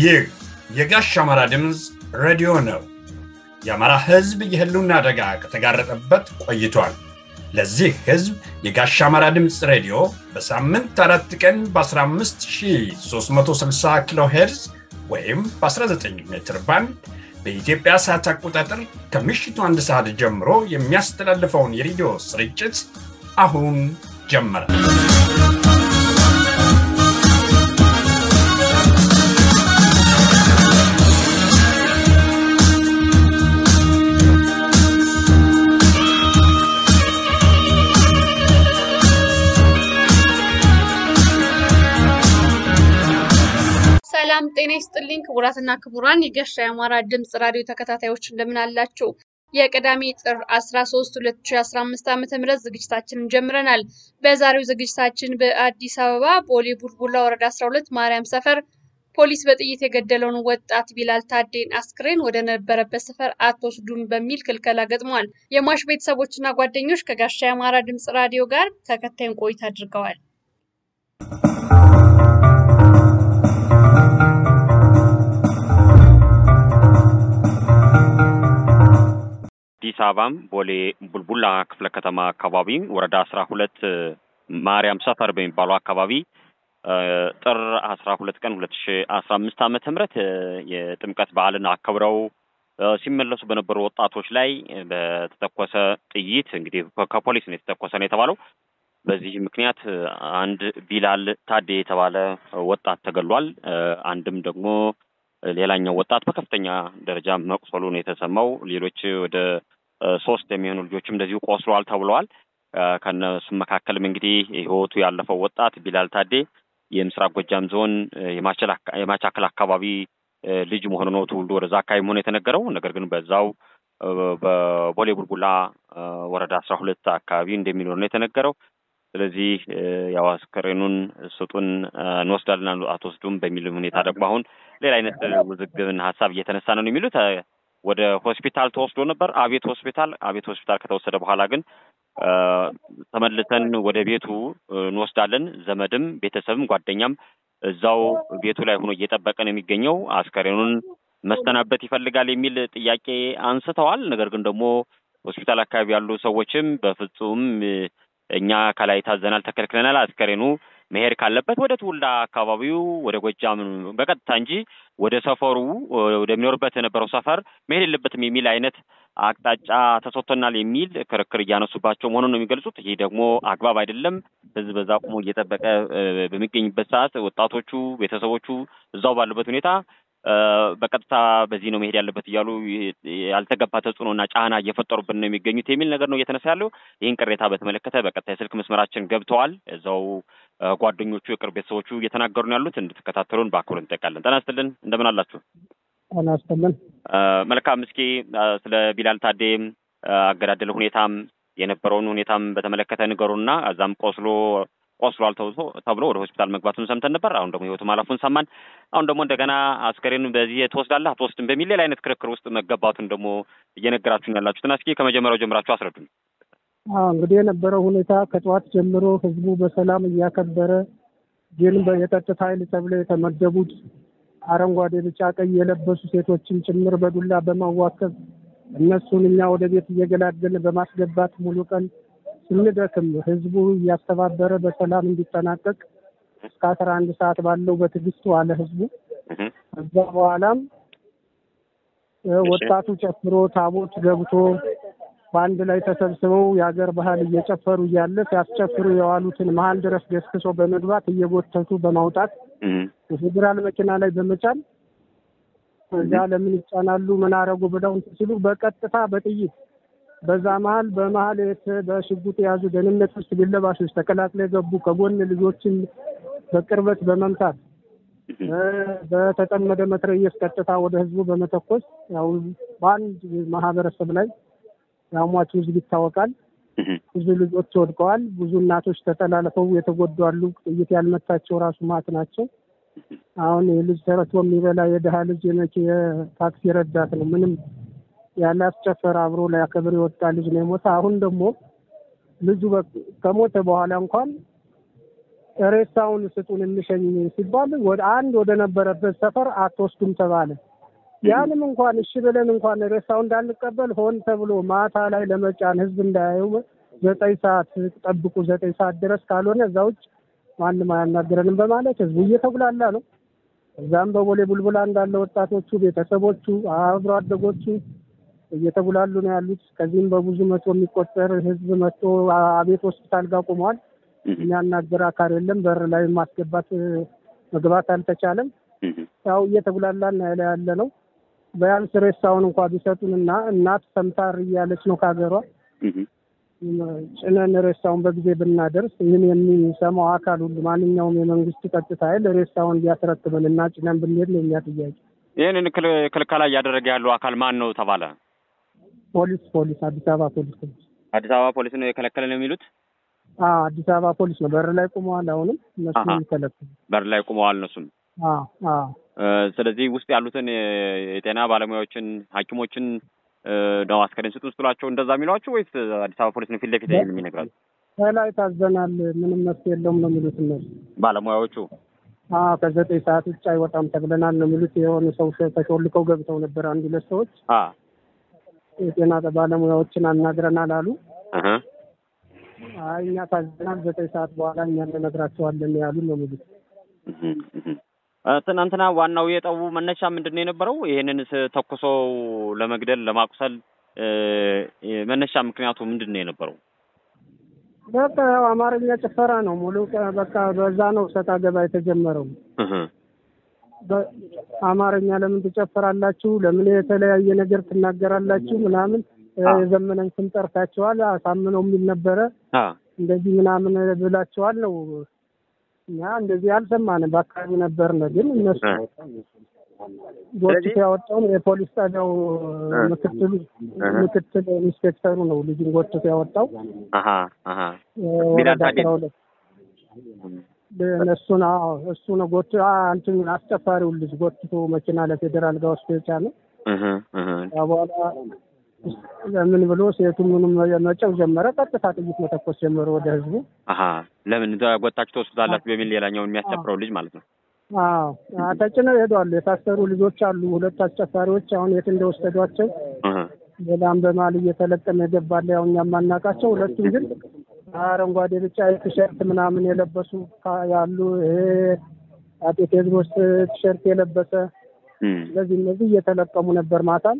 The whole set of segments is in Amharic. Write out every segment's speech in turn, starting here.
ይህ የጋሽ አማራ ድምፅ ሬዲዮ ነው። የአማራ ሕዝብ የህልውና አደጋ ከተጋረጠበት ቆይቷል። ለዚህ ሕዝብ የጋሽ አማራ ድምፅ ሬዲዮ በሳምንት አራት ቀን በ15360 ኪሎ ሄርዝ ወይም በ19 ሜትር ባንድ በኢትዮጵያ ሰዓት አቆጣጠር ከምሽቱ አንድ ሰዓት ጀምሮ የሚያስተላልፈውን የሬዲዮ ስርጭት አሁን ጀመረ። ሰላም ጤና ይስጥልኝ ክቡራትና ክቡራን የጋሻ የአማራ ድምፅ ራዲዮ ተከታታዮች እንደምን አላችሁ? የቅዳሜ ጥር 13 2015 ዓ.ም ዝግጅታችንን ጀምረናል። በዛሬው ዝግጅታችን በአዲስ አበባ ቦሌ ቡልቡላ ወረዳ 12 ማርያም ሰፈር ፖሊስ በጥይት የገደለውን ወጣት ቢላል ታዴን አስክሬን ወደ ነበረበት ሰፈር አትወስዱም በሚል ክልከላ ገጥሟል። የሟች ቤተሰቦችና ጓደኞች ከጋሻ የአማራ ድምፅ ራዲዮ ጋር ተከታዩን ቆይታ አድርገዋል። አዲስ አበባም ቦሌ ቡልቡላ ክፍለ ከተማ አካባቢ ወረዳ አስራ ሁለት ማርያም ሰፈር በሚባለው አካባቢ ጥር አስራ ሁለት ቀን ሁለት ሺ አስራ አምስት ዓመተ ምህረት የጥምቀት በዓልን አከብረው ሲመለሱ በነበሩ ወጣቶች ላይ በተተኮሰ ጥይት እንግዲህ ከፖሊስ ነው የተተኮሰ ነው የተባለው። በዚህ ምክንያት አንድ ቢላል ታዴ የተባለ ወጣት ተገሏል። አንድም ደግሞ ሌላኛው ወጣት በከፍተኛ ደረጃ መቁሰሉ ነው የተሰማው። ሌሎች ወደ ሶስት የሚሆኑ ልጆችም እንደዚሁ ቆስለዋል ተብለዋል። ከነሱም መካከልም እንግዲህ ሕይወቱ ያለፈው ወጣት ቢላል ታዴ የምስራቅ ጎጃም ዞን የማቻከል አካባቢ ልጅ መሆኑ ነው ትውልዱ ወደዛ አካባቢ መሆኑ የተነገረው። ነገር ግን በዛው በቦሌ ቡልቡላ ወረዳ አስራ ሁለት አካባቢ እንደሚኖር ነው የተነገረው። ስለዚህ ያው አስከሬኑን ስጡን እንወስዳለን አትወስዱም በሚል ሁኔታ ደግሞ አሁን ሌላ አይነት ውዝግብን ሀሳብ እየተነሳ ነው የሚሉት። ወደ ሆስፒታል ተወስዶ ነበር፣ አቤት ሆስፒታል። አቤት ሆስፒታል ከተወሰደ በኋላ ግን ተመልሰን ወደ ቤቱ እንወስዳለን፣ ዘመድም ቤተሰብም ጓደኛም እዛው ቤቱ ላይ ሆኖ እየጠበቀ ነው የሚገኘው። አስከሬኑን መሰናበት ይፈልጋል የሚል ጥያቄ አንስተዋል። ነገር ግን ደግሞ ሆስፒታል አካባቢ ያሉ ሰዎችም በፍጹም እኛ ከላይ ታዘናል፣ ተከልክለናል። አስከሬኑ መሄድ ካለበት ወደ ትውልድ አካባቢው ወደ ጎጃም በቀጥታ እንጂ ወደ ሰፈሩ ወደሚኖርበት የነበረው ሰፈር መሄድ የለበትም የሚል አይነት አቅጣጫ ተሰጥቶናል የሚል ክርክር እያነሱባቸው መሆኑን ነው የሚገልጹት። ይህ ደግሞ አግባብ አይደለም። ሕዝብ በዛ ቆሞ እየጠበቀ በሚገኝበት ሰዓት ወጣቶቹ ቤተሰቦቹ እዛው ባሉበት ሁኔታ በቀጥታ በዚህ ነው መሄድ ያለበት እያሉ ያልተገባ ተጽዕኖና ጫና እየፈጠሩብን ነው የሚገኙት የሚል ነገር ነው እየተነሳ ያለው። ይህን ቅሬታ በተመለከተ በቀጥታ የስልክ መስመራችን ገብተዋል። እዛው ጓደኞቹ፣ የቅርብ ቤተሰቦቹ እየተናገሩ ነው ያሉት። እንድትከታተሉን በአክብሮት እንጠይቃለን። ጤና ይስጥልን፣ እንደምን አላችሁ? ጤና ይስጥልን። መልካም። እስኪ ስለ ቢላል ታዴ አገዳደል ሁኔታም የነበረውን ሁኔታም በተመለከተ ንገሩና እዛም ቆስሎ ቆስሏል ተብሎ ወደ ሆስፒታል መግባቱን ሰምተን ነበር። አሁን ደግሞ ህይወቱ ማለፉን ሰማን። አሁን ደግሞ እንደገና አስከሬን በዚህ ትወስዳለህ አትወስድም በሚል ሌላ አይነት ክርክር ውስጥ መገባቱን ደግሞ እየነገራችሁን ያላችሁትን እስኪ ከመጀመሪያው ጀምራችሁ አስረዱን። አዎ እንግዲህ የነበረው ሁኔታ ከጠዋት ጀምሮ ህዝቡ በሰላም እያከበረ ግን የጸጥታ ኃይል ተብለው የተመደቡት አረንጓዴ፣ ቢጫ፣ ቀይ የለበሱ ሴቶችን ጭምር በዱላ በማዋከብ እነሱን እኛ ወደ ቤት እየገላገልን በማስገባት ሙሉ ቀን ስንደክም ህዝቡ እያስተባበረ በሰላም እንዲጠናቀቅ እስከ አስራ አንድ ሰዓት ባለው በትዕግስት ዋለ ህዝቡ። ከዛ በኋላም ወጣቱ ጨፍሮ ታቦት ገብቶ በአንድ ላይ ተሰብስበው የሀገር ባህል እየጨፈሩ እያለ ሲያስጨፍሩ የዋሉትን መሀል ድረስ ገስክሶ በመግባት እየጎተቱ በማውጣት የፌዴራል መኪና ላይ በመጫን እዛ ለምን ይጫናሉ ምን አረጉ ብለው ሲሉ በቀጥታ በጥይት በዛ መሀል በመሀል በሽጉጥ የያዙ ደህንነቶች ሲቪል ለባሾች ተቀላቅለው የገቡ ከጎን ልጆችን በቅርበት በመምታት በተጠመደ መትረየስ ቀጥታ ወደ ህዝቡ በመተኮስ ያው በአንድ ማህበረሰብ ላይ ያው ሟቹ ህዝብ ይታወቃል። ብዙ ልጆች ወድቀዋል። ብዙ እናቶች ተጠላልፈው የተጎዱ አሉ። ጥይት ያልመታቸው ራሱ ማት ናቸው። አሁን የልጅ ተረቶ የሚበላ የድሀ ልጅ የታክሲ ረዳት ነው። ምንም ያላስጨፈረ አብሮ ሊያከብር የወጣ ልጅ ነው የሞተ። አሁን ደግሞ ልጁ ከሞተ በኋላ እንኳን ሬሳውን ስጡን እንሸኝ ሲባል ወደ አንድ ወደ ነበረበት ሰፈር አትወስዱም ተባለ። ያንም እንኳን እሺ ብለን እንኳን ሬሳው እንዳንቀበል ሆን ተብሎ ማታ ላይ ለመጫን ህዝብ እንዳያየው ዘጠኝ ሰዓት ጠብቁ፣ ዘጠኝ ሰዓት ድረስ ካልሆነ እዛ ውጭ ማንም አያናገረንም በማለት ህዝቡ እየተጉላላ ነው። እዛም በቦሌ ቡልቡላ እንዳለ ወጣቶቹ፣ ቤተሰቦቹ፣ አብሮ አደጎቹ እየተጉላሉ ነው ያሉት። ከዚህም በብዙ መቶ የሚቆጠር ህዝብ መጥቶ አቤት ሆስፒታል ጋር ቆመዋል። የሚያናገር አካል የለም። በር ላይ ማስገባት መግባት አልተቻለም። ያው እየተጉላላን ያለ ያለ ነው። ቢያንስ ሬሳውን እንኳ ቢሰጡን እና እናት ሰምታር እያለች ነው ከሀገሯ ጭነን ሬሳውን በጊዜ ብናደርስ ይህን የሚሰማው አካል ሁሉ ማንኛውም የመንግስት ቀጥታ ኃይል ሬሳውን ቢያስረክበን እና ጭነን ብንሄድ ነው እኛ ጥያቄ። ይህንን ክልከላ እያደረገ ያለው አካል ማን ነው ተባለ? ፖሊስ ፖሊስ አዲስ አበባ ፖሊስ አዲስ አበባ ፖሊስ ነው የከለከለ ነው የሚሉት? አዲስ አበባ ፖሊስ ነው። በር ላይ ቆመዋል። አሁንም እነሱ የሚከለክሉ በር ላይ ቆመዋል እነሱም። አዎ ስለዚህ ውስጥ ያሉትን የጤና ባለሙያዎችን ሐኪሞችን ነው አስከሬን ስጡ ስትሏቸው እንደዛ የሚሏቸው ወይስ አዲስ አበባ ፖሊስ ነው ፊት ለፊት የሚነግራቸው? ከላይ ታዘናል፣ ምንም መፍትሄ የለውም ነው የሚሉት እነሱ ባለሙያዎቹ። አዎ ከዘጠኝ ሰዓት ውጭ አይወጣም ተብለናል ነው የሚሉት። የሆኑ ሰው ተሾልከው ገብተው ነበር አንድ ሁለት ሰዎች የጤና ባለሙያዎችን አናግረናል አሉ። አይ እኛ ታዘናል፣ ዘጠኝ ሰዓት በኋላ እኛ እንነግራቸዋለን ያሉ ነው የሚሉት። ትናንትና ዋናው የጠቡ መነሻ ምንድን ነው የነበረው? ይሄንን ተኩሶ ለመግደል ለማቁሰል መነሻ ምክንያቱ ምንድን ነው የነበረው? በቃ ያው አማርኛ ጭፈራ ነው ሙሉ በቃ በዛ ነው ሰጣ ገባ የተጀመረው። አማርኛ ለምን ትጨፍራላችሁ? ለምን የተለያየ ነገር ትናገራላችሁ? ምናምን የዘመነን ስም ጠርታችኋል፣ አሳምነው የሚል ነበረ እንደዚህ ምናምን ብላችኋል ነው እኛ እንደዚህ አልሰማንም። በአካባቢ ነበርን፣ ግን እነሱ ጎትቶ ያወጣውን የፖሊስ ጣቢያው ምክትሉ ምክትል ኢንስፔክተሩ ነው ልጁን ጎትቶ ያወጣው ወረዳ አስራ ሁለት እነሱን እሱ ነው ጎት እንትን አስጨፋሪውን ልጅ ጎትቶ መኪና ለፌዴራል ጋር ወስዶ የጫነው በኋላ ለምን ብሎ ሴቱ ምንም መጨው ጀመረ። ቀጥታ ጥይት መተኮስ ጀመረ ወደ ህዝቡ። ለምን ጎታችሁ ትወስዱታላችሁ በሚል ሌላኛውን የሚያስጨፍረው ልጅ ማለት ነው። አዎ ተጭነው ይሄዷሉ። የታሰሩ ልጆች አሉ፣ ሁለት አስጨፋሪዎች አሁን የት እንደወሰዷቸው ሌላም በማል እየተለቀመ የገባለ ያው እኛ የማናውቃቸው ሁለቱም ግን አረንጓዴ ብቻ ቲሸርት ምናምን የለበሱ ያሉ ይሄ አጤ ቴዎድሮስ ቲሸርት የለበሰ ስለዚህ እነዚህ እየተለቀሙ ነበር ማታም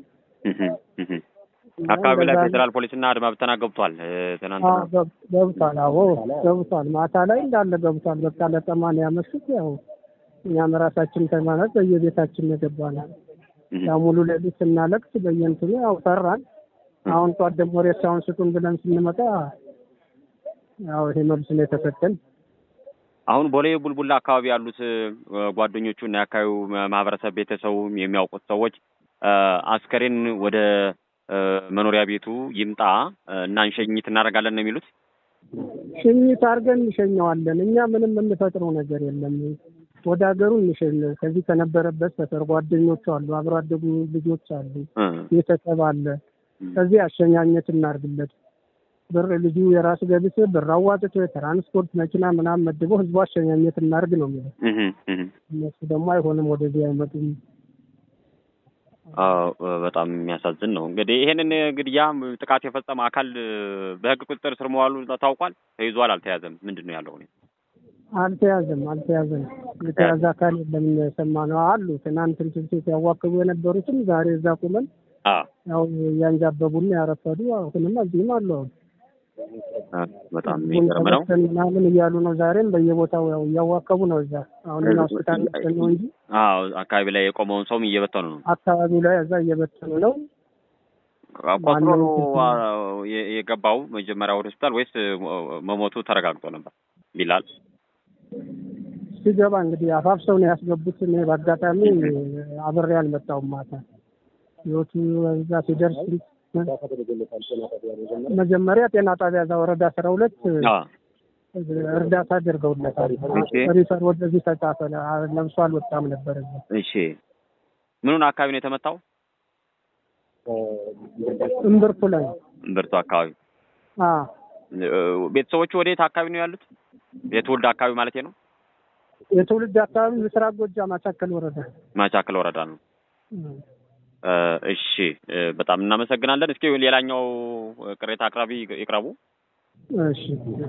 አካባቢ ላይ ፌዴራል ፖሊስና አድማ ብተና ገብቷል። ትናንትና ገብቷል። አዎ ገብቷል። ማታ ላይ እንዳለ ገብቷል። በቃ ለጠማን ያመሹት ያው እኛም ራሳችን ተማነት በየቤታችን የገባነው ያው ሙሉ ሌሊት ስናለቅስ በየእንትኑ ያው ፈራን። አሁን ጧት ደግሞ ሬሳውን ስጡን ብለን ስንመጣ ያው ይሄ መልስ ነው የተሰጠን። አሁን ቦሌ ቡልቡላ አካባቢ ያሉት ጓደኞቹ እና የአካባቢው ማህበረሰብ ቤተሰቡ የሚያውቁት ሰዎች አስከሬን ወደ መኖሪያ ቤቱ ይምጣ እና እንሸኝት እናደርጋለን ነው የሚሉት። ሽኝት አድርገን እንሸኘዋለን። እኛ ምንም የምንፈጥረው ነገር የለም። ወደ ሀገሩ እንሸኘው። ከዚህ ከነበረበት ሰፈር ጓደኞቹ አሉ፣ አብሮ አደጉ ልጆች አሉ፣ ቤተሰብ አለ። ከዚህ አሸኛኘት እናርግለት። ብር ልጁ የራሱ ገብስ ብር አዋጥቶ የትራንስፖርት መኪና ምናምን መድቦ ህዝቡ አሸኛኘት እናርግ ነው የሚለው። እነሱ ደግሞ አይሆንም፣ ወደዚህ አይመጡም። በጣም የሚያሳዝን ነው። እንግዲህ ይሄንን ግድያ ጥቃት የፈጸመ አካል በህግ ቁጥጥር ስር መዋሉ ታውቋል? ተይዟል? አልተያዘም? ምንድን ነው ያለው ሁኔታ? አልተያዘም፣ አልተያዘም። የተያዘ አካል የለም። የሰማነው አሉ ትናንት እንትን ሴት ያዋክቡ የነበሩትም ዛሬ እዛ ቁመን ያው እያንጃበቡና ያረፈዱ አሁንም እዚህም አሉ። አሁን በጣም የሚገርም ነው ምናምን እያሉ ነው። ዛሬም በየቦታው ያው እያዋከቡ ነው። እዛ አሁን ሆስፒታል ነው እንጂ አዎ፣ አካባቢ ላይ የቆመውን ሰውም እየበተኑ ነው። አካባቢው ላይ እዛ እየበተኑ ነው። ቆስሎ ነው የገባው መጀመሪያ ወደ ሆስፒታል ወይስ መሞቱ ተረጋግጦ ነበር? ቢላል ሲገባ እንግዲህ አፋፍሰው ነው ያስገቡት። እኔ በአጋጣሚ አብሬ አልመጣሁም ማታ ህይወቱ እዛ ሲደርስ መጀመሪያ ጤና ጣቢያ እዛ ወረዳ አስራ ሁለት እርዳታ አድርገውለታል። ሪፈር ወደዚህ ተጻፈ። ለብሶ አልወጣም ነበር እዛ። እሺ ምኑን አካባቢ ነው የተመታው? እምብርቱ ላይ እምብርቱ አካባቢ። ቤተሰቦቹ ወዴት አካባቢ ነው ያሉት? የትውልድ አካባቢ ማለት ነው? የትውልድ አካባቢ ምስራቅ ጎጃም ማቻከል ወረዳ ማቻከል ወረዳ ነው። እሺ በጣም እናመሰግናለን። እስኪ ሌላኛው ቅሬታ አቅራቢ ይቅረቡ። እሺ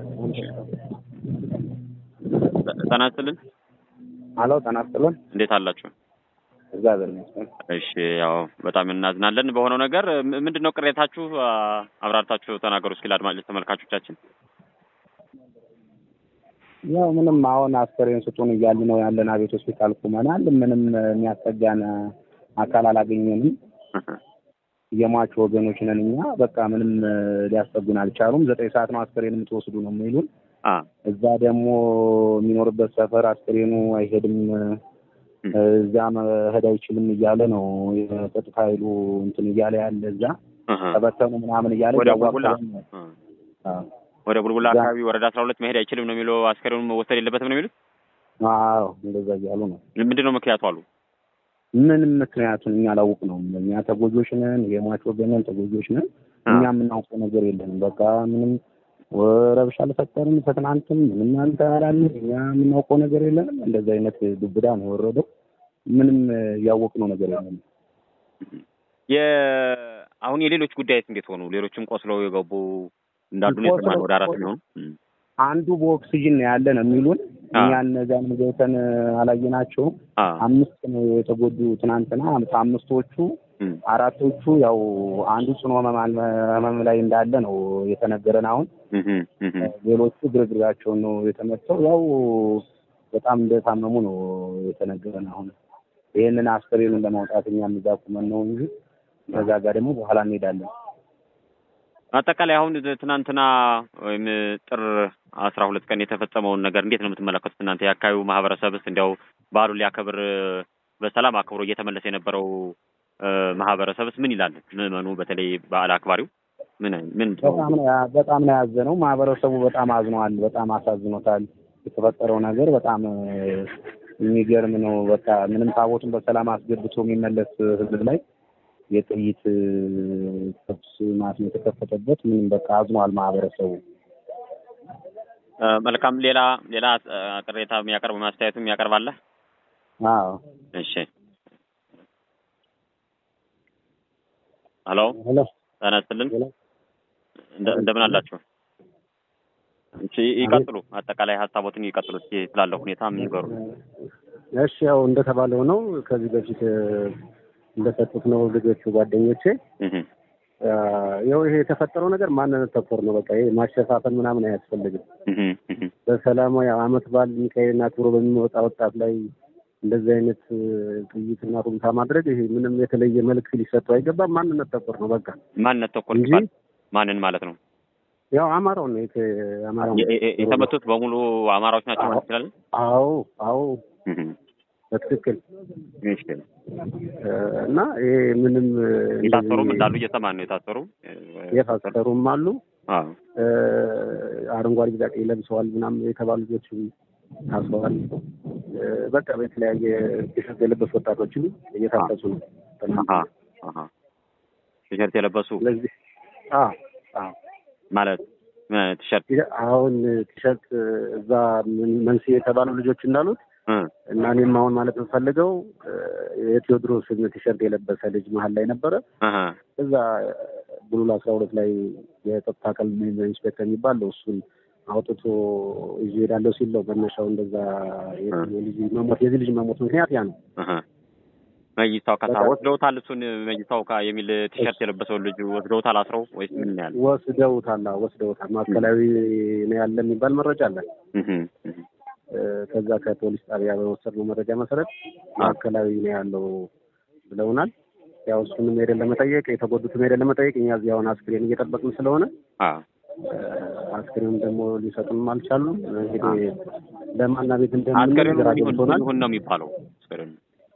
ጤና ይስጥልን። አሎ ጤና ይስጥልን። እንዴት አላችሁ? እግዚአብሔር ይመስገን። እሺ ያው በጣም እናዝናለን በሆነው ነገር። ምንድን ነው ቅሬታችሁ? አብራርታችሁ ተናገሩ እስኪ ለአድማጭ ተመልካቾቻችን። ያው ምንም አሁን አስከሬን ስጡን እያሉ ነው ያለን። አቤት ሆስፒታል ቁመናል። ምንም የሚያስጠጋን አካል አላገኘንም። የሟቹ ወገኖች ነን እኛ። በቃ ምንም ሊያስጠጉን አልቻሉም። ዘጠኝ ሰዓት ነው አስከሬን የምትወስዱ ነው የሚሉን። እዛ ደግሞ የሚኖርበት ሰፈር አስከሬኑ አይሄድም፣ እዛ መሄድ አይችልም እያለ ነው የጸጥታ ኃይሉ እንትን እያለ ያለ እዛ ተበተኑ ምናምን እያለ ወደ ቡልቡላ ወደ ቡልቡላ አካባቢ ወረዳ አስራ ሁለት መሄድ አይችልም ነው የሚለው። አስከሬኑን መወሰድ የለበትም ነው የሚሉት። አዎ እንደዛ እያሉ ነው። ምንድን ነው ምክንያቱ አሉ? ምንም ምክንያቱን እኛ አላውቅ ነው። እኛ ተጎጆች ነን፣ የሟች ወገነን ተጎጆች ነን። እኛ የምናውቀው ነገር የለንም። በቃ ምንም ረብሻ አልፈጠርም። ከትናንትም ምንም አልተባላልን። እኛ የምናውቀው ነገር የለንም። እንደዚህ አይነት ዱብዳ ነው የወረደው። ምንም ያወቅነው ነገር የለንም። አሁን የሌሎች ጉዳይስ እንዴት ሆኑ? ሌሎችም ቆስለው የገቡ እንዳሉ ነው የሰማነው። ወደ አራት የሚሆኑ አንዱ በኦክሲጅን ነው ያለ ነው የሚሉን። እኛ እነዚያን ገብተን አላየናቸውም። አምስት ነው የተጎዱ ትናንትና። አምስቶቹ አራቶቹ ያው አንዱ ጽኑ ህመም ላይ እንዳለ ነው የተነገረን። አሁን ሌሎቹ ግርግራቸውን ነው የተመተው። ያው በጣም እንደታመሙ ነው የተነገረን። አሁን ይህንን አስከሬኑን ለማውጣት እኛም እዛ ቁመን ነው እንጂ ከዛ ጋር ደግሞ በኋላ እንሄዳለን። አጠቃላይ አሁን ትናንትና ወይም ጥር አስራ ሁለት ቀን የተፈጸመውን ነገር እንዴት ነው የምትመለከቱት እናንተ? የአካባቢው ማህበረሰብስ እንዲያው በዓሉን ሊያከብር በሰላም አክብሮ እየተመለሰ የነበረው ማህበረሰብስ ምን ይላል? ምዕመኑ በተለይ በዓል አክባሪው ምን ምን በጣም ነው ያዘነው። ማህበረሰቡ በጣም አዝኗል። በጣም አሳዝኖታል። የተፈጠረው ነገር በጣም የሚገርም ነው። በቃ ምንም ታቦቱን በሰላም አስገብቶ የሚመለስ ህዝብ ላይ የጥይት ተኩስ ማለት ነው የተከፈተበት። ምንም በቃ አዝኗል ማህበረሰቡ። መልካም። ሌላ ሌላ ቅሬታ የሚያቀርብ ማስተያየቱ የሚያቀርባለ? አዎ። እሺ። ሄሎ ጤና ይስጥልን። እንደምን አላችሁ? እሺ ይቀጥሉ። አጠቃላይ ሀሳቦትን ይቀጥሉ። እስኪ ስላለው ሁኔታ ምን ይገሩ። እሺ ያው እንደተባለው ነው። ከዚህ በፊት እንደሰጡት ነው ልጆቹ ጓደኞቼ። ያው ይሄ የተፈጠረው ነገር ማንነት ተኮር ነው። በቃ ይሄ ማሸፋፈን ምናምን አያስፈልግም። በሰላማዊ አመት በዓል ሚካኤልና ክብሮ በሚወጣ ወጣት ላይ እንደዚህ አይነት ጥይትና ሩምታ ማድረግ ይሄ ምንም የተለየ መልዕክት ሊሰጠው አይገባም። ማንነት ተኮር ነው በቃ ማንነት ተኮር እንጂ ማንን ማለት ነው? ያው አማራው ነው አማራው የተመቱት በሙሉ አማራዎች ናቸው ማለት ይችላል። አዎ አዎ በትክክል እና ይሄ ምንም የታሰሩም እንዳሉ እየሰማን ነው። የታሰሩ የታሰሩም አሉ። አረንጓዴ ቢጫ ቀይ ለብሰዋል ምናምን የተባሉ ልጆች ታስረዋል። በቃ በተለያየ ቲሸርት የለበሱ ወጣቶችም እየታፈሱ ነው ቲሸርት የለበሱ ስለዚህ ማለት ቲሸርት አሁን ቲሸርት እዛ መንስኤ የተባሉ ልጆች እንዳሉት እና እኔም አሁን ማለት የምፈልገው የቴዎድሮስ ቲሸርት የለበሰ ልጅ መሀል ላይ ነበረ። እዛ ቡሉል አስራ ሁለት ላይ የጸጥታ አካል ኢንስፔክተር የሚባል እሱን አውጥቶ ይዤ እሄዳለሁ ሲል ነው መነሻው። እንደዛ የልጅ መሞት የዚህ ልጅ መሞት ምክንያት ያ ነው። መይሳው ከሳ ወስደውታል። እሱን መይሳው ካ የሚል ቲሸርት የለበሰውን ልጅ ወስደውታል አስረው ወይስ ምን ያለ ወስደውታል? ወስደውታል። ማዕከላዊ ነው ያለ የሚባል መረጃ አለን። ከዛ ከፖሊስ ጣቢያ በወሰድነው መረጃ መሰረት ማዕከላዊ ነው ያለው ብለውናል። ያው እሱንም ሄደን ለመጠየቅ የተጎዱትም ሄደን ለመጠየቅ እኛ እዚህ አሁን አስክሬን እየጠበቅን ስለሆነ አስክሬን ደግሞ ሊሰጡንም አልቻሉም። እንግዲህ ለማና ቤት እንደምን ግራ ገብቶናል። ይሁን ነው የሚባለው አስክሬን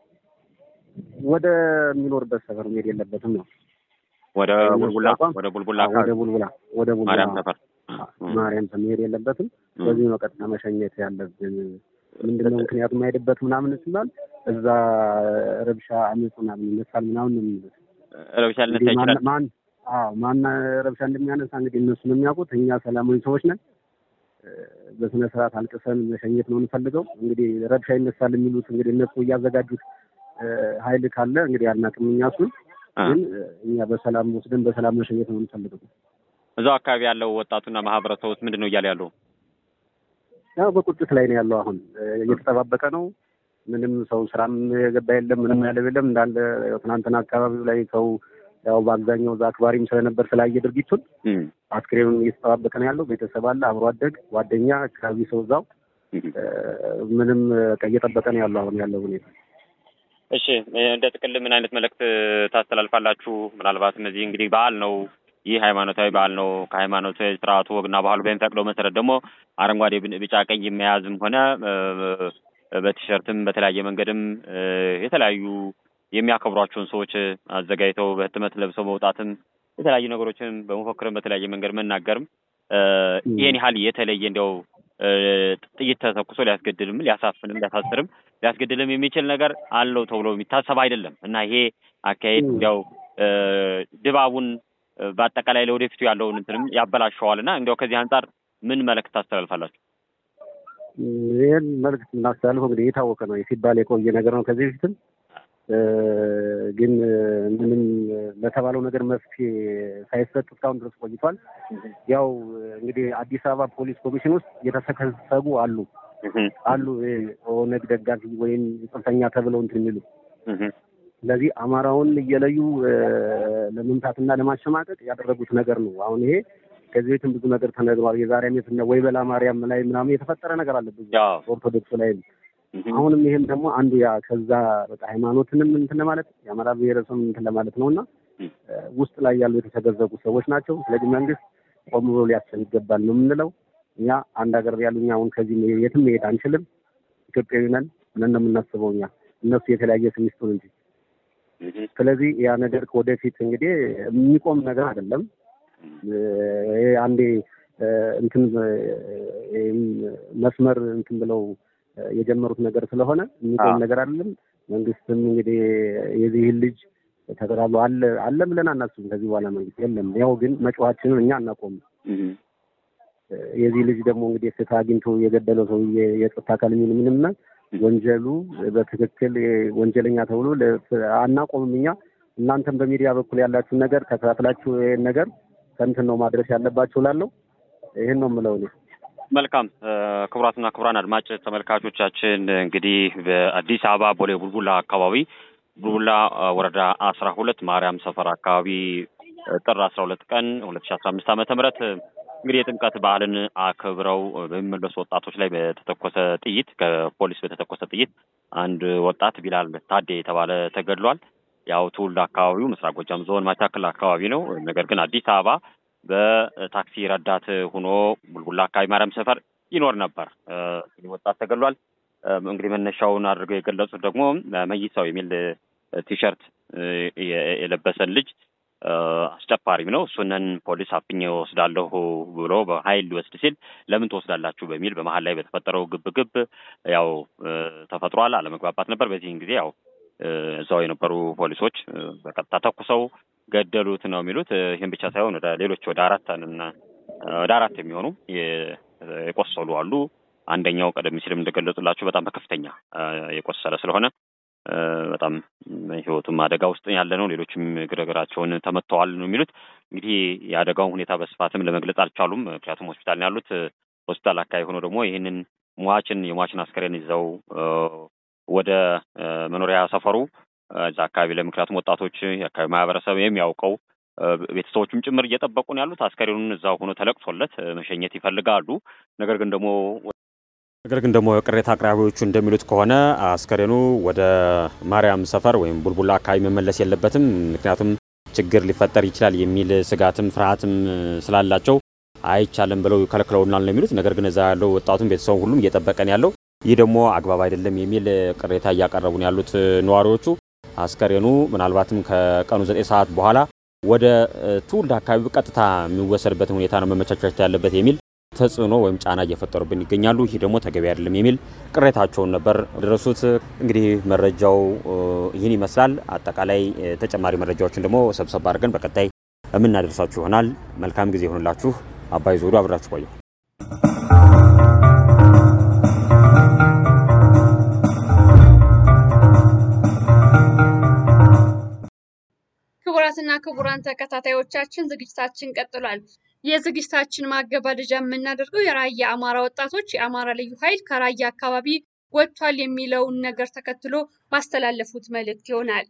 ወደ የሚኖርበት ሰፈር መሄድ የለበትም ነው ወደ ቡልቡላ ወደ ቡልቡላ ወደ ቡልቡላ ወደ ቡልቡላ ማርያም ሰፈር ማርያም መሄድ የለበትም። በዚህ ነው ቀጥታ መሸኘት ያለብን። ምንድነው ምክንያቱ የማይሄድበት ምናምን ሲባል እዛ ረብሻ አመፅ ምናምን ይነሳል ምናምን ነው የሚሉት። ረብሻ ሊነሳ ይችላል። ማን አዎ ማን ረብሻ እንደሚያነሳ እንግዲህ እነሱ ነው የሚያውቁት። እኛ ሰላማዊ ሰዎች ነን። በስነ ስርዓት አልቅሰን መሸኘት ነው የምንፈልገው። እንግዲህ ረብሻ ይነሳል የሚሉት እንግዲህ እነሱ እያዘጋጁት ኃይል ካለ እንግዲህ አናውቅም። እኛ እሱን ግን እኛ በሰላም ወስደን በሰላም መሸኘት ነው የምንፈልገው። እዛው አካባቢ ያለው ወጣቱና ማህበረሰቡ ውስጥ ምንድን ነው እያለ ያለው? ያው በቁጭት ላይ ነው ያለው። አሁን እየተጠባበቀ ነው። ምንም ሰው ስራም የገባ የለም፣ ምንም ያለው የለም። እንዳለ ትናንትና አካባቢው ላይ ሰው ያው በአብዛኛው እዛ አክባሪም ስለነበር ስላየ ድርጊቱን አስክሬኑን እየተጠባበቀ ነው ያለው። ቤተሰብ አለ፣ አብሮ አደግ፣ ጓደኛ፣ አካባቢ ሰው እዛው ምንም እየጠበቀ ነው ያለው አሁን ያለው ሁኔታ። እሺ እንደ ጥቅል ምን አይነት መልእክት ታስተላልፋላችሁ? ምናልባት እነዚህ እንግዲህ በዓል ነው ይህ ሃይማኖታዊ በዓል ነው። ከሃይማኖታዊ ስርዓቱ ወግና ባህሉ በሚፈቅደው መሰረት ደግሞ አረንጓዴ፣ ቢጫ፣ ቀይ መያዝም ሆነ በቲሸርትም በተለያየ መንገድም የተለያዩ የሚያከብሯቸውን ሰዎች አዘጋጅተው በህትመት ለብሰው መውጣትም የተለያዩ ነገሮችን በመፎክርም በተለያየ መንገድ መናገርም ይህን ያህል የተለየ እንዲያው ጥይት ተተኩሶ ሊያስገድልም ሊያሳፍንም ሊያሳስርም ሊያስገድልም የሚችል ነገር አለው ተብሎ የሚታሰብ አይደለም እና ይሄ አካሄድ እንዲያው ድባቡን በአጠቃላይ ለወደፊቱ ያለውን እንትንም ያበላሸዋል እና እንዲያው ከዚህ አንጻር ምን መልእክት ታስተላልፋላችሁ? ይህን መልእክት የምናስተላልፈው እንግዲህ የታወቀ ነው ሲባል የቆየ ነገር ነው። ከዚህ በፊትም ግን ምንም ለተባለው ነገር መፍትሄ ሳይሰጥ እስካሁን ድረስ ቆይቷል። ያው እንግዲህ አዲስ አበባ ፖሊስ ኮሚሽን ውስጥ የተሰከሰጉ አሉ አሉ ኦነግ ደጋፊ ወይም ጽንፈኛ ተብለው እንትን የሚሉ ስለዚህ አማራውን እየለዩ ለመምታትና ለማሸማቀቅ ያደረጉት ነገር ነው። አሁን ይሄ ከዚህ ቤትም ብዙ ነገር ተነግሯል። የዛሬ ዓመት ወይ በላ ማርያም ላይ ምናምን የተፈጠረ ነገር አለ ብዙ ኦርቶዶክስ ላይ አሁንም ይሄም ደግሞ አንዱ ያ ከዛ በቃ ሃይማኖትንም እንትን ለማለት የአማራ ብሔረሰብ እንትን ለማለት ነው እና ውስጥ ላይ ያሉ የተሰገዘጉ ሰዎች ናቸው። ስለዚህ መንግስት ቆም ብሎ ሊያስብ ይገባል ነው የምንለው። እኛ አንድ ሀገር ያሉ እኛ አሁን ከዚህ የትም መሄድ አንችልም። ኢትዮጵያዊ ነን ብለን ነው የምናስበው እኛ እነሱ የተለያየ ስም ይስጡን እንጂ ስለዚህ ያ ነገር ወደፊት እንግዲህ የሚቆም ነገር አይደለም። አንዴ እንትን መስመር እንትን ብለው የጀመሩት ነገር ስለሆነ የሚቆም ነገር አይደለም። መንግስትም እንግዲህ የዚህን ልጅ ተከታትሎ አለ አለ ብለን አናስብም። ከዚህ በኋላ መንግስት የለም። ያው ግን መጮኻችንን እኛ አናቆምም። የዚህ ልጅ ደግሞ እንግዲህ ፍትህ አግኝቶ የገደለው ሰው የጸጥታ አካል የሚል ምንምና ወንጀሉ በትክክል ወንጀለኛ ተብሎ አናቆምም። እኛ እናንተም በሚዲያ በኩል ያላችሁን ነገር ተከታትላችሁ ይህን ነገር ከእንትን ነው ማድረስ ያለባችሁ ላለው ይህን ነው የምለው እኔ። መልካም ክቡራትና ክቡራን አድማጭ ተመልካቾቻችን እንግዲህ በአዲስ አበባ ቦሌ ቡልቡላ አካባቢ ቡልቡላ ወረዳ አስራ ሁለት ማርያም ሰፈር አካባቢ ጥር አስራ ሁለት ቀን ሁለት ሺ አስራ አምስት ዓመተ ምህረት እንግዲህ የጥምቀት በዓልን አክብረው በሚመለሱ ወጣቶች ላይ በተተኮሰ ጥይት ከፖሊስ በተተኮሰ ጥይት አንድ ወጣት ቢላል ታዴ የተባለ ተገድሏል። ያው ትውልድ አካባቢው ምስራቅ ጎጃም ዞን ማቻክል አካባቢ ነው። ነገር ግን አዲስ አበባ በታክሲ ረዳት ሆኖ ቡልቡላ አካባቢ ማርያም ሰፈር ይኖር ነበር። ወጣት ተገድሏል። እንግዲህ መነሻውን አድርገው የገለጹት ደግሞ መይሳው የሚል ቲሸርት የለበሰን ልጅ አስጨፋሪም ነው። እሱንን ፖሊስ አፍኜ ወስዳለሁ ብሎ በኃይል ሊወስድ ሲል ለምን ትወስዳላችሁ በሚል በመሀል ላይ በተፈጠረው ግብግብ ያው ተፈጥሯል። አለመግባባት ነበር። በዚህን ጊዜ ያው እዛው የነበሩ ፖሊሶች በቀጥታ ተኩሰው ገደሉት ነው የሚሉት። ይህም ብቻ ሳይሆን ወደ ሌሎች ወደ አራት ወደ አራት የሚሆኑ የቆሰሉ አሉ። አንደኛው ቀደም ሲልም እንደገለጹላችሁ በጣም በከፍተኛ የቆሰለ ስለሆነ በጣም ህይወቱም አደጋ ውስጥ ያለ ነው። ሌሎችም እግር እግራቸውን ተመትተዋል ነው የሚሉት። እንግዲህ የአደጋውን ሁኔታ በስፋትም ለመግለጽ አልቻሉም። ምክንያቱም ሆስፒታል ነው ያሉት። ሆስፒታል አካባቢ ሆኖ ደግሞ ይህንን ሟችን የሟችን አስከሬን ይዘው ወደ መኖሪያ ሰፈሩ እዛ አካባቢ ላይ ምክንያቱም ወጣቶች የአካባቢ ማህበረሰብ የሚያውቀው ቤተሰቦቹም ጭምር እየጠበቁ ነው ያሉት። አስከሬኑን እዛው ሆኖ ተለቅሶለት መሸኘት ይፈልጋሉ። ነገር ግን ደግሞ ነገር ግን ደግሞ ቅሬታ አቅራቢዎቹ እንደሚሉት ከሆነ አስከሬኑ ወደ ማርያም ሰፈር ወይም ቡልቡላ አካባቢ መመለስ የለበትም፣ ምክንያቱም ችግር ሊፈጠር ይችላል የሚል ስጋትም ፍርሃትም ስላላቸው አይቻልም ብለው ከልክለውናል ነው የሚሉት። ነገር ግን እዛ ያለው ወጣቱም ቤተሰቡ ሁሉም እየጠበቀ ነው ያለው። ይህ ደግሞ አግባብ አይደለም የሚል ቅሬታ እያቀረቡ ነው ያሉት ነዋሪዎቹ። አስከሬኑ ምናልባትም ከቀኑ ዘጠኝ ሰዓት በኋላ ወደ ትውልድ አካባቢ ቀጥታ የሚወሰድበትን ሁኔታ ነው መመቻቸት ያለበት የሚል ተጽዕኖ ወይም ጫና እየፈጠሩብን ይገኛሉ። ይህ ደግሞ ተገቢ አይደለም የሚል ቅሬታቸውን ነበር ደረሱት። እንግዲህ መረጃው ይህን ይመስላል። አጠቃላይ ተጨማሪ መረጃዎችን ደግሞ ሰብሰብ አድርገን በቀጣይ የምናደርሳችሁ ይሆናል። መልካም ጊዜ ይሆንላችሁ። አባይ ዞዱ አብራችሁ ቆየሁ። ክቡራን ተከታታዮቻችን ዝግጅታችን ቀጥሏል። የዝግጅታችን ማገባደጃ የምናደርገው የራያ አማራ ወጣቶች የአማራ ልዩ ኃይል ከራያ አካባቢ ወጥቷል የሚለውን ነገር ተከትሎ ባስተላለፉት መልእክት ይሆናል።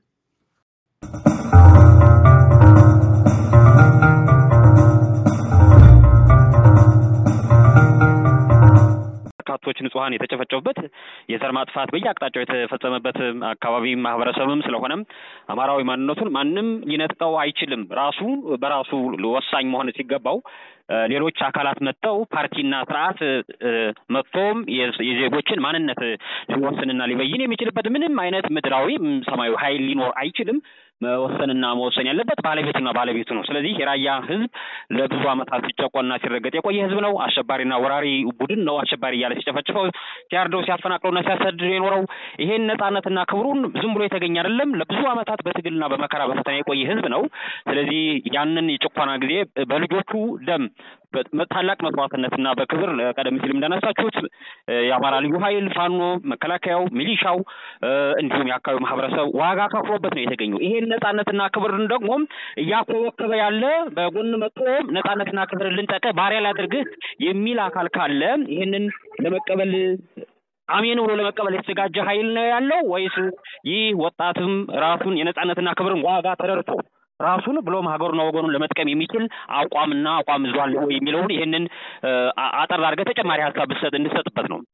በርካቶች ንጹሀን የተጨፈጨፉበት የዘር ማጥፋት በየአቅጣጫው የተፈጸመበት አካባቢ ማህበረሰብም ስለሆነም አማራዊ ማንነቱን ማንም ሊነጥቀው አይችልም። ራሱ በራሱ ወሳኝ መሆን ሲገባው ሌሎች አካላት መጥተው ፓርቲና ስርዓት መጥቶም የዜጎችን ማንነት ሊወስንና ሊበይን የሚችልበት ምንም አይነት ምድራዊ ሰማያዊ ኃይል ሊኖር አይችልም። መወሰንና መወሰን ያለበት ባለቤቱና ባለቤቱ ነው። ስለዚህ የራያ ህዝብ ለብዙ ዓመታት ሲጨቆና ሲረገጥ የቆየ ህዝብ ነው። አሸባሪና ወራሪ ቡድን ነው አሸባሪ እያለ ሲጨፈጭፈው፣ ሲያርደው፣ ሲያፈናቅለውና ሲያሰድር የኖረው ይሄን ነጻነትና ክብሩን ዝም ብሎ የተገኘ አይደለም። ለብዙ ዓመታት በትግልና በመከራ በፈተና የቆየ ህዝብ ነው። ስለዚህ ያንን የጭቆና ጊዜ በልጆቹ ደም ታላቅ መስዋዕትነትና በክብር ቀደም ሲል እንዳነሳችሁት የአማራ ልዩ ኃይል፣ ፋኖ፣ መከላከያው፣ ሚሊሻው እንዲሁም የአካባቢው ማህበረሰብ ዋጋ ከፍሎበት ነው የተገኘው። ይሄን ነጻነትና ክብርን ደግሞ እያኮበከበ ያለ በጎን መጥቶ ነጻነትና ክብርን ልንጠቀ ባሪያ ላድርግህ የሚል አካል ካለ ይህንን ለመቀበል አሜን ብሎ ለመቀበል የተዘጋጀ ኃይል ነው ያለው ወይስ ይህ ወጣትም ራሱን የነጻነትና ክብርን ዋጋ ተረድቶ ራሱን ብሎም ሀገሩና ወገኑን ለመጥቀም የሚችል አቋምና አቋም ይዟል የሚለውን ይህንን አጠር አድርገህ ተጨማሪ ሀሳብ ብትሰጥ እንድሰጥበት ነው።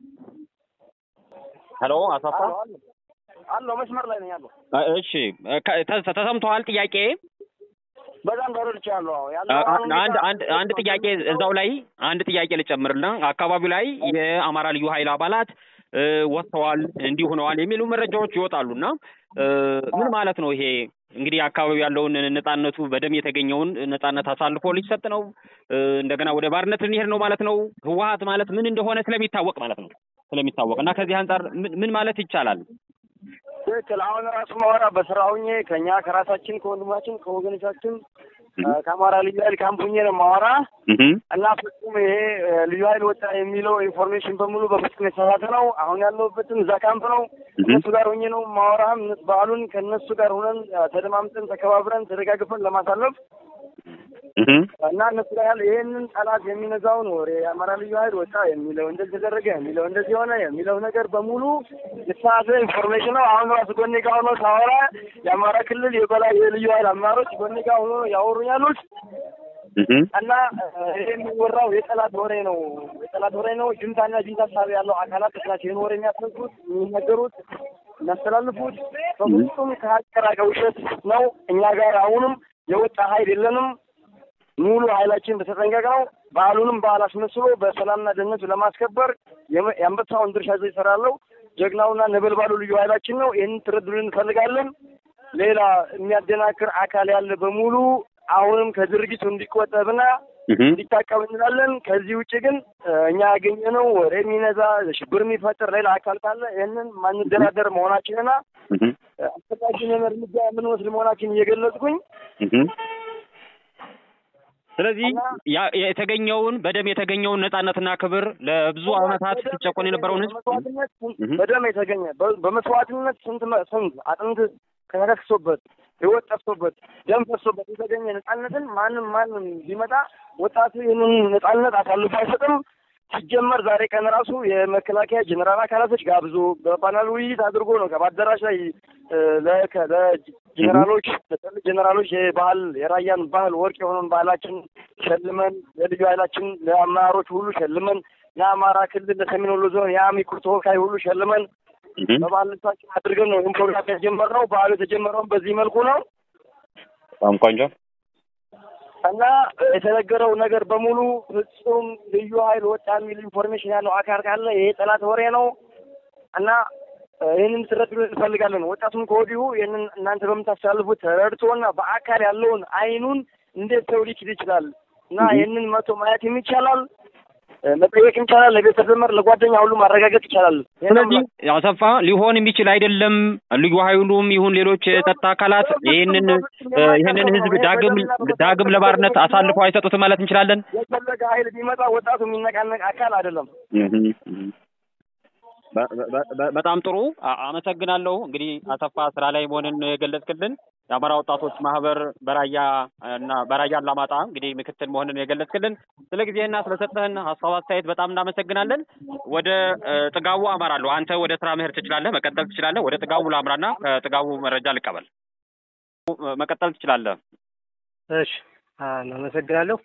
ሄሎ አሳፋ አለው መስመር ላይ ነኝ ያለው። እሺ ተሰምተዋል ጥያቄ በጣም ተረድቻለሁ። አንድ አንድ አንድ ጥያቄ እዛው ላይ አንድ ጥያቄ ልጨምርና አካባቢው ላይ የአማራ ልዩ ኃይል አባላት ወጥተዋል እንዲህ ሆነዋል የሚሉ መረጃዎች ይወጣሉና ምን ማለት ነው ይሄ? እንግዲህ አካባቢ ያለውን ነጻነቱ በደም የተገኘውን ነጻነት አሳልፎ ሊሰጥ ነው። እንደገና ወደ ባርነት ልንሄድ ነው ማለት ነው። ህወሀት ማለት ምን እንደሆነ ስለሚታወቅ ማለት ነው ስለሚታወቅ እና ከዚህ አንጻር ምን ማለት ይቻላል? ትክክል። አሁን ራሱ ማወራ በስራ ሁኜ ከኛ ከራሳችን ከወንድማችን ከወገኖቻችን ከአማራ ልዩ ኃይል ካምፕ ሁኜ ነው ማወራ እና ፍጹም ይሄ ልዩ ኃይል ወጣ የሚለው ኢንፎርሜሽን በሙሉ በፍጹም የተሳሳተ ነው። አሁን ያለሁበትም እዛ ካምፕ ነው። እነሱ ጋር ሁኜ ነው ማወራም በዓሉን ከእነሱ ጋር ሁነን ተደማምጠን ተከባብረን ተደጋግፈን ለማሳለፍ እና እነሱ ጋር ያለ ይህንን ጠላት የሚነዛውን ወሬ የአማራ ልዩ ኃይል ወጣ የሚለው እንደዚህ ተደረገ የሚለው እንደዚህ ሆነ የሚለው ነገር በሙሉ የተሳሳተ ኢንፎርሜሽን ነው። አሁን ራሱ ጎኔ ጋር ሆኖ ሳወራ የአማራ ክልል የበላይ የልዩ ኃይል አመራሮች ጎኔ ጋር ሆኖ ያወሩኝ ያሉት እና ይሄ የሚወራው የጠላት ወሬ ነው፣ የጠላት ወሬ ነው። ጅምታና ጅምታ ሳቢ ያለው አካላት ናቸው ይህን ወሬ የሚያስነሱት የሚነገሩት የሚያስተላልፉት በፍጹም ከሀቅ የራቀ ውሸት ነው። እኛ ጋር አሁንም የወጣ ኃይል የለንም። ሙሉ ኃይላችን በተጠንቀቅ ነው። በዓሉንም በዓል አስመስሎ በሰላምና ደህንነቱ ለማስከበር የአንበሳውን ድርሻ ይዞ ይሰራለው ጀግናውና ነበልባሉ ልዩ ኃይላችን ነው። ይህንን ትረዱልን እንፈልጋለን። ሌላ የሚያደናክር አካል ያለ በሙሉ አሁንም ከድርጊቱ እንዲቆጠብና እንዲታቀብ እንላለን። ከዚህ ውጭ ግን እኛ ያገኘነው ወሬ የሚነዛ ሽብር የሚፈጥር ሌላ አካል ካለ ይህንን ማንደራደር መሆናችንና አስፈላጊውን እርምጃ የምንወስድ መሆናችን እየገለጽኩኝ ስለዚህ የተገኘውን በደም የተገኘውን ነጻነትና ክብር ለብዙ ዓመታት ሲጨቆን የነበረውን ህዝብ በደም የተገኘ በመስዋዕትነት ስንት ስንት አጥንት ተከስክሶበት ህይወት ጠፍቶበት ደም ፈሶበት የተገኘ ነጻነትን ማንም ማንም ቢመጣ ወጣቱ ይህንን ነጻነት አሳልፎ አይሰጥም። ሲጀመር ዛሬ ቀን ራሱ የመከላከያ ጀኔራል አካላቶች ጋብዞ በፓናል ውይይት አድርጎ ነው በአዳራሽ ላይ ለጀኔራሎች ለጠል ጀኔራሎች የባህል የራያን ባህል ወርቅ የሆነውን ባህላችን ሸልመን ለልዩ ኃይላችን ለአመራሮች ሁሉ ሸልመን ለአማራ ክልል ለሰሜን ወሎ ዞን የአሚኮ ተወካይ ሁሉ ሸልመን በባህል ልብሳችን አድርገን ነው ይህን ፕሮግራም የጀመርነው። ባህሉ የተጀመረውን በዚህ መልኩ ነው። በጣም ቆንጆ እና የተነገረው ነገር በሙሉ ፍጹም ልዩ ኃይል ወጣ የሚል ኢንፎርሜሽን ያለው አካል ካለ ይሄ ጠላት ወሬ ነው እና ይህንን ትረዱ እንፈልጋለን። ወጣቱም ከወዲሁ ይህንን እናንተ በምታስተላልፉት ተረድቶና በአካል ያለውን አይኑን እንዴት ሰው ሊችል ይችላል እና ይህንን መቶ ማየት ይቻላል መጠየቅ ይቻላል። ለቤተሰብ ዘመድ፣ ለጓደኛ ሁሉ ማረጋገጥ ይቻላል። ስለዚህ አሰፋ ሊሆን የሚችል አይደለም። ልዩ ኃይሉም ይሁን ሌሎች የጸጥታ አካላት ይህንን ይህንን ህዝብ ዳግም ዳግም ለባርነት አሳልፈው አይሰጡትም ማለት እንችላለን። የፈለገ ኃይል ቢመጣ ወጣቱ የሚነቃነቅ አካል አይደለም። በጣም ጥሩ አመሰግናለሁ። እንግዲህ አሰፋ ስራ ላይ መሆንን የገለጽክልን የአማራ ወጣቶች ማህበር በራያ እና በራያ አላማጣ እንግዲህ ምክትል መሆንን የገለጽክልን ስለ ጊዜህና ስለሰጠህን ሀሳብ አስተያየት በጣም እናመሰግናለን። ወደ ጥጋቡ አመራለሁ። አንተ ወደ ስራ መሄድ ትችላለህ፣ መቀጠል ትችላለህ። ወደ ጥጋቡ ላምራና ከጥጋቡ መረጃ ልቀበል። መቀጠል ትችላለህ። እሺ፣ አመሰግናለሁ።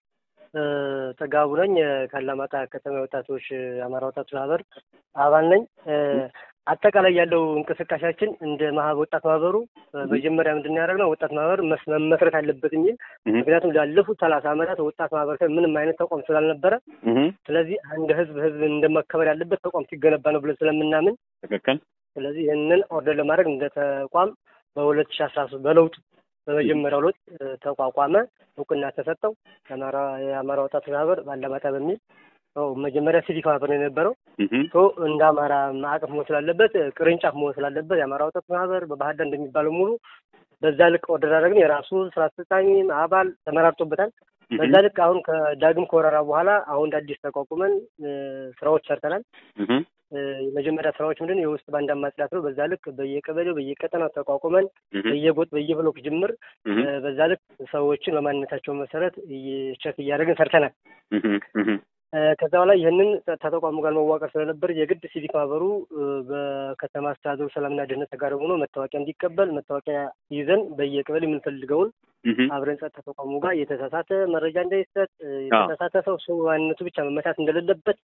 ጥጋቡ ነኝ። ከአላማጣ ከተማ ወጣቶች የአማራ ወጣቶች ማህበር አባል ነኝ። አጠቃላይ ያለው እንቅስቃሴያችን እንደ ማህበር ወጣት ማህበሩ መጀመሪያ ምንድን ነው ያደረግነው? ወጣት ማህበር መመስረት አለበት የሚል ምክንያቱም ላለፉት ሰላሳ ዓመታት ወጣት ማህበረሰብ ምንም አይነት ተቋም ስላልነበረ፣ ስለዚህ አንድ ህዝብ ህዝብ እንደመከበር ያለበት ተቋም ሲገነባ ነው ብለን ስለምናምን ትክክል። ስለዚህ ይህንን ኦርደር ለማድረግ እንደ ተቋም በሁለት ሺህ አስራ ሶስት በለውጡ በመጀመሪያው ለውጥ ተቋቋመ፣ እውቅና ተሰጠው። የአማራ ወጣቶች ማህበር ባላማጣ በሚል መጀመሪያ ሲቪክ ማህበር ነው የነበረው። እንደ አማራ ማዕቀፍ መሆን ስላለበት ቅርንጫፍ መሆን ስላለበት የአማራ ወጣቶች ማህበር በባህር ዳር እንደሚባለው ሙሉ በዛ ልክ ኦርደር አደረግን። የራሱ ስራ አስፈጻሚ አባል ተመራርጦበታል። በዛ ልክ አሁን ከዳግም ከወረራ በኋላ አሁን እንደ አዲስ ተቋቁመን ስራዎች ሰርተናል። የመጀመሪያ ስራዎች ምንድን የውስጥ ባንዳ ማጽዳት ነው። በዛ ልክ በየቀበሌው በየቀጠናው ተቋቁመን በየጎጥ በየብሎክ ጅምር በዛ ልክ ሰዎችን በማንነታቸው መሰረት ቸክ እያደረግን ሰርተናል። ከዛ በኋላ ይህንን ተቋሙ ጋር መዋቀር ስለነበር የግድ ሲቪክ ማህበሩ በከተማ አስተዳደሩ ሰላምና ደህንነት ጋር ሆኖ መታወቂያ እንዲቀበል መታወቂያ ይዘን በየቀበሌ የምንፈልገውን አብረን ጸጥታ ተቋሙ ጋር የተሳሳተ መረጃ እንዳይሰጥ የተሳሳተ ሰው ሰው ማንነቱ ብቻ መመታት እንደሌለበት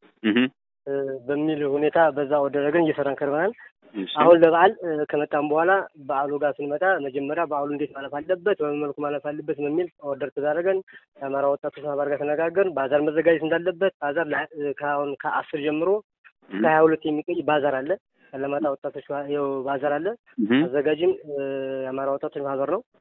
በሚል ሁኔታ በዛ ወደረግን እየሰራን ከርበናል። አሁን ለበዓል ከመጣም በኋላ በዓሉ ጋር ስንመጣ መጀመሪያ በዓሉ እንዴት ማለፍ አለበት፣ በምን መልኩ ማለፍ አለበት በሚል ኦርደር ተዳረገን። የአማራ ወጣቶች ማህበር ጋር ተነጋገርን። ባዛር መዘጋጀት እንዳለበት ባዛር ከአሁን ከአስር ጀምሮ እስከ ሀያ ሁለት የሚቆይ ባዛር አለ። አላማጣ ወጣቶች ባዛር አለ። አዘጋጅም የአማራ ወጣቶች ማህበር ነው።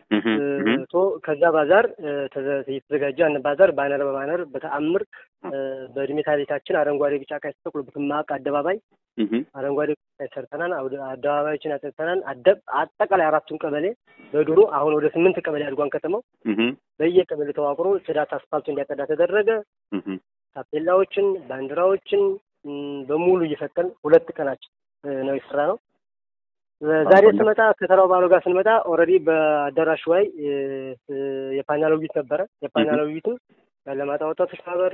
ቶ ከዛ ባዛር የተዘጋጀ ያን ባዛር ባነር በባነር በተአምር በእድሜ ታሪካችን አረንጓዴ፣ ቢጫ፣ ቀይ ተተክሎበት ማቅ አደባባይ አረንጓዴ ቀይ ሰርተናል። አደባባዮችን አጠርተናል። አጠቃላይ አራቱን ቀበሌ በድሮ አሁን ወደ ስምንት ቀበሌ አድጓን ከተማው በየቀበሌ ተዋቅሮ ጽዳት አስፋልቱ እንዲያጠዳ ተደረገ። ታፔላዎችን፣ ባንዲራዎችን በሙሉ እየሰጠን ሁለት ቀናችን ነው የሰራ ነው። ዛሬ ስመጣ ከተራው ባለው ጋር ስንመጣ ኦልሬዲ በአዳራሹ ላይ የፓናል ውይይት ነበረ። የፓናል ውይይቱ የአላማጣ ወጣቶች ማህበር፣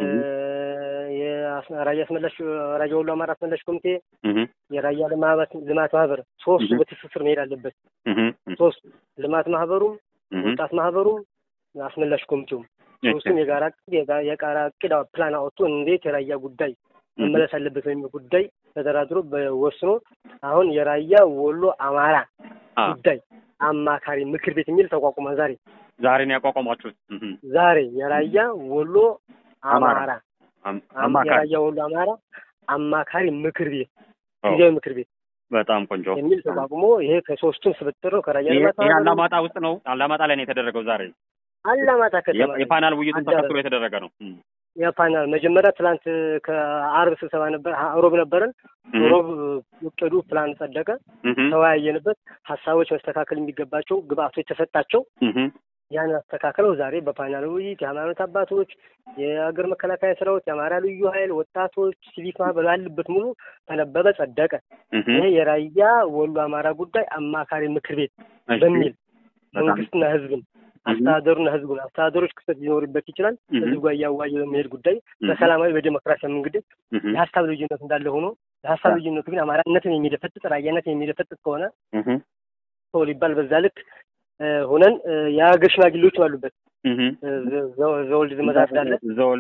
የራያ አስመላሽ ራያ ወሎ አማራ አስመላሽ ኮሚቴ፣ የራያ ልማት ማህበር ሶስቱ በትስስር መሄድ አለበት። ሶስቱ ልማት ማህበሩም፣ ወጣት ማህበሩም፣ አስመላሽ ኮሚቴውም ሶስቱም የጋራ የጋራ እቅድ ፕላን አወጥቶ እንዴት የራያ ጉዳይ መመለስ አለበት በሚል ጉዳይ ተደራድሮ ወስኖ አሁን የራያ ወሎ አማራ ጉዳይ አማካሪ ምክር ቤት የሚል ተቋቁሟል። ዛሬ ዛሬ ነው ያቋቋሟችሁት? ዛሬ የራያ ወሎ አማራ የራያ ወሎ አማራ አማካሪ ምክር ቤት ጊዜያዊ ምክር ቤት በጣም ቆንጆ የሚል ተቋቁሞ ይሄ ከሶስቱም ስብጥር ነው። ከራያ ልማት ይሄ አላማጣ ውስጥ ነው። አላማጣ ላይ ነው የተደረገው ዛሬ አላማጣ ከተማ የፓናል ውይይቱን ተከትሎ የተደረገ ነው። የፓናል መጀመሪያ ትላንት ከአርብ ስብሰባ ነበር፣ ሮብ ነበረን። ሮብ እቅዱ ፕላን ጸደቀ፣ ተወያየንበት። ሀሳቦች መስተካከል የሚገባቸው ግብአቶች ተሰጣቸው። ያን አስተካክለው ዛሬ በፓናል ውይይት የሃይማኖት አባቶች፣ የሀገር መከላከያ ሰራዊት፣ የአማራ ልዩ ኃይል፣ ወጣቶች፣ ሲቪክ ማህበር ባሉበት ሙሉ ተነበበ፣ ጸደቀ። ይሄ የራያ ወሎ አማራ ጉዳይ አማካሪ ምክር ቤት በሚል መንግስትና ህዝብን አስተዳደሩና ህዝቡን አስተዳደሮች ክፍተት ሊኖርበት ይችላል። ህዝቡ ጋር እያዋየ በሚሄድ ጉዳይ በሰላማዊ በዴሞክራሲያዊ መንገድ የሀሳብ ልዩነት እንዳለ ሆኖ የሀሳብ ልዩነቱ ግን አማራነትን የሚደፈጥጥ ራያነትን የሚደፈጥጥ ከሆነ ሰው ሊባል በዛ ልክ ሆነን የሀገር ሽማግሌዎች አሉበት። ዘወልድ መዛፍት አለ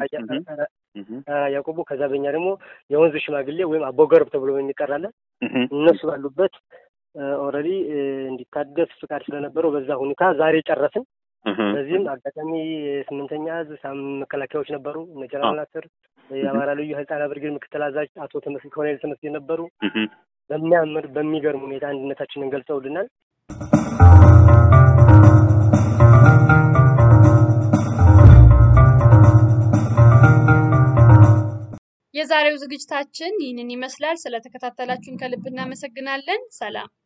ያዕቆቡ። ከዛ በኛ ደግሞ የወንዝ ሽማግሌ ወይም አቦገርብ ተብሎ የሚጠራለ እነሱ ባሉበት ኦልሬዲ እንዲታደስ ፍቃድ ስለነበረው በዛ ሁኔታ ዛሬ ጨረስን። በዚህም አጋጣሚ የስምንተኛ እዝ መከላከያዎች ነበሩ። እነ ጀነራል ናስር የአማራ ልዩ ኃይል ጣና ብርጌድ ምክትል አዛዥ አቶ ተመስገን ኮሎኔል ተመስገን ነበሩ። በሚያምር በሚገርም ሁኔታ አንድነታችንን ገልጸውልናል። የዛሬው ዝግጅታችን ይህንን ይመስላል። ስለተከታተላችሁን ከልብ እናመሰግናለን። ሰላም